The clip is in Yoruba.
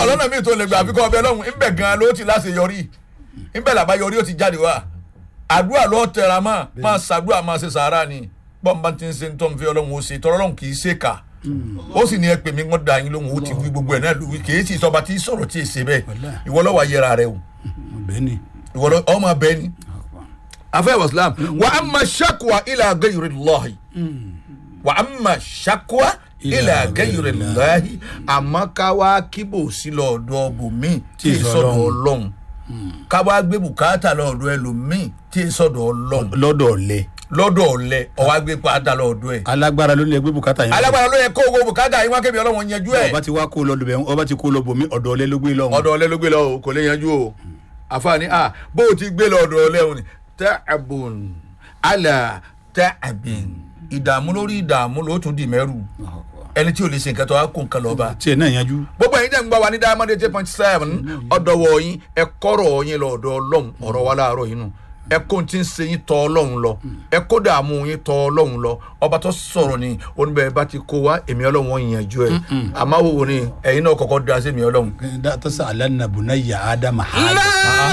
ọlọ́nà mi tó lè gbà àfikún ọbẹ̀ lọ́hùn ńbẹ̀ gan ló ti láṣẹ yọrí ńbẹ̀ làbá yọrí ó ti jáde wá àdúrà ló tẹra mọ́ máa ṣàdúrà máa ṣe sàárà ni bọ́ǹbà ti ń ṣe ń tọ́ fi ọlọ́run ó ṣe tọ́lọ́ lọ́hùn kì í ṣe kà ó sì ní ẹ pè mí wọ́n da yín lóhùn ó ti wí gbogbo ẹ̀ náà lórí kì í sì sọba tí sọ̀rọ̀ tí ì ṣe bẹ́ẹ̀ Wàláhì. ìwọ lọ́wọ́ ayẹra rẹ o bẹ́ẹ̀ ni ìwọ lọ́ ọmọ bẹ́ẹ̀ ni afẹ́ waslam wa amma shakwa ila gayri llahi wa amma shakwa ila Ila gayri ghayri llahi àmọ́ ká wá kíbò sí lọ́ọ̀dọ̀ bòmí tí ì Tí ì sọ̀dọ̀ sọ́dọ̀ ọlọ́run ká wá gbé bùkátà lọ́ọ̀dọ̀ ẹlòmíì tí ì sọ̀dọ̀ ọlọ́run lọ́dọ̀ ọ̀lẹ lọ́dọ̀ ọ̀lẹ ọ̀wá gbé pátá lọ́ọ̀dọ̀ ẹ̀ alágbára ló lè gbé bùkátà yẹn alágbára ló yẹ kó owó bùkátà yín wá kébi ọlọ́run yanjú ẹ̀ ọba ti wá kó lọ lùbẹ̀ ọba ti kó lọ bòmí ọ̀dọ̀ ọ̀lẹ ló gbé lọ́hùn ọ̀dọ̀ ọ̀lẹ ló gbé lọ o kò lè yanjú o àfààní a bó o ti gbé lọ ọ̀dọ̀ ọ̀lẹ òní ta'abun ala ta'abin ìdààmú lórí ìdààmú ló tún dì mẹ́rù ẹni tí o lè ṣe nǹkan tó wá kó nǹkan lọ́ba tiẹ̀ náà yanjú gbogbo ẹ̀yin tẹ́ ń gbọ́ wa ní diamond eight point seven ọ̀dọ̀wọ̀ yín ẹ kọ́rọ̀ yín lọ ọ̀dọ̀ ọlọ́run ọ̀rọ̀ wa láàárọ̀ yín nù ẹ kó tí ń ṣe yín tọ̀ ọlọ́run lọ ẹ kó dààmú yín tọ̀ ọlọ́run lọ ọba tó sọ̀rọ̀ ni oníbẹ̀ bá ti kó wa èmi ọlọ́run wọn ìyànjú ẹ̀ àmọ́ wo ni ẹ̀yin náà kọ́kọ́ da sí èmi ọlọ́run. dátọ́sà alánàbùnà yà ádámà hàdà لا